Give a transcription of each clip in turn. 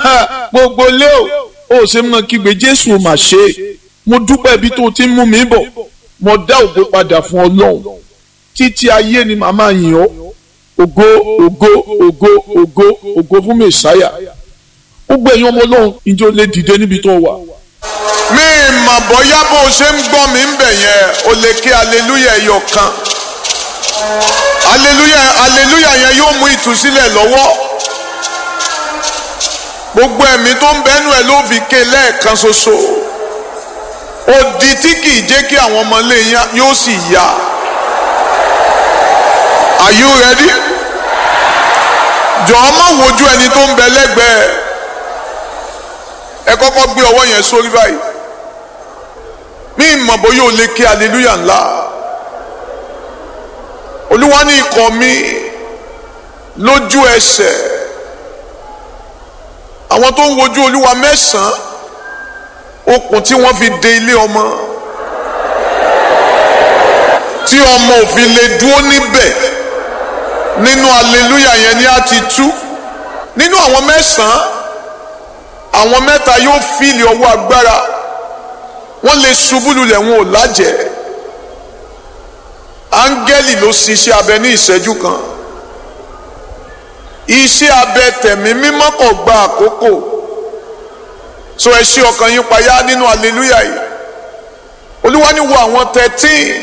gbogbo lé o ó ṣe mọ kígbe jésù ò mà ṣe é mo dúpẹ́ ibi tó o ti ń mú mi bọ̀ mo dá ògo padà fún ọlọ́run títí ayé ni màmá yìn ọ́ ògo ògo ògo ògo ògo fún mẹ̀sáyà gbogbo ẹ̀yin ọmọ ọlọ́run ìjọ lè dìde níbi tó wà. mi mà bóyá bó o ṣe ń gbọ́ mi ń bẹ̀ yẹn o lè ké aleluya ẹyọ kan aleluya aleluya yẹn yóò mú ìtúsílẹ̀ lọ́wọ́ gbogbo ẹ̀mí tó ń bẹ́nu ẹ̀ ló fi ké lẹ́ẹ̀kan ṣoṣo odi tí kì í jẹ́ kí àwọn ọmọ ilé yẹn yóò sì yá are you ready jọ̀ọ́ má wojú ẹni tó ń bẹ lẹ́gbẹ̀ẹ́ ẹ kọ́kọ́ gbé ọwọ́ yẹn sórí báyìí mi mọ̀ bóyá o lè ké aleluya ńlá olúwa ní ikọ̀ mi lójú ẹsẹ̀ àwọn tó ń wojú olúwa mẹ́sàn-án okùn tí wọ́n fi de ilé ọmọ tí ọmọ òfin lè dúró níbẹ̀ nínú aleluya yẹn ni a ti tú nínú àwọn mẹ́sàn-án àwọn mẹ́ta yóò fìlì ọwọ́ agbára wọ́n lè ṣubú lulẹ̀ wọn ò lájẹ́ áńgẹ́lì ló ṣiṣẹ́ abẹ ní ìṣẹ́jú kan iṣẹ́ abẹ tẹ̀mí mímọ́ kò gba àkókò so ẹ ṣí ọkàn yín payá nínú aleluya yìí olúwa ní wo àwọn thirteen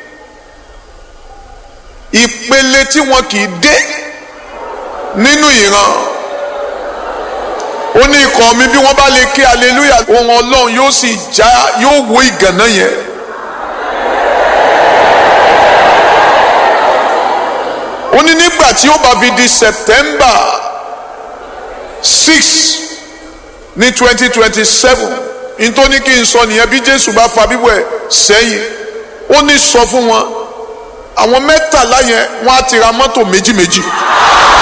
ìpele tí wọn kì í dé nínú ìran ó ní ikọ̀ mi bí wọ́n bá lè ké aleluya ohun ọlọ́run yóò sì já yóò wó ìgànná yẹn. ó ní nígbà tí ó bá fi di September six ní twenty twenty seven nítorí kí n sọ nìyẹn bí Jésù bá fa bíbọ̀ ẹ̀ sẹ́yìn ó ní sọ fún wọn àwọn mẹ́tàlá yẹn wọ́n á ti ra mọ́tò méjì méjì.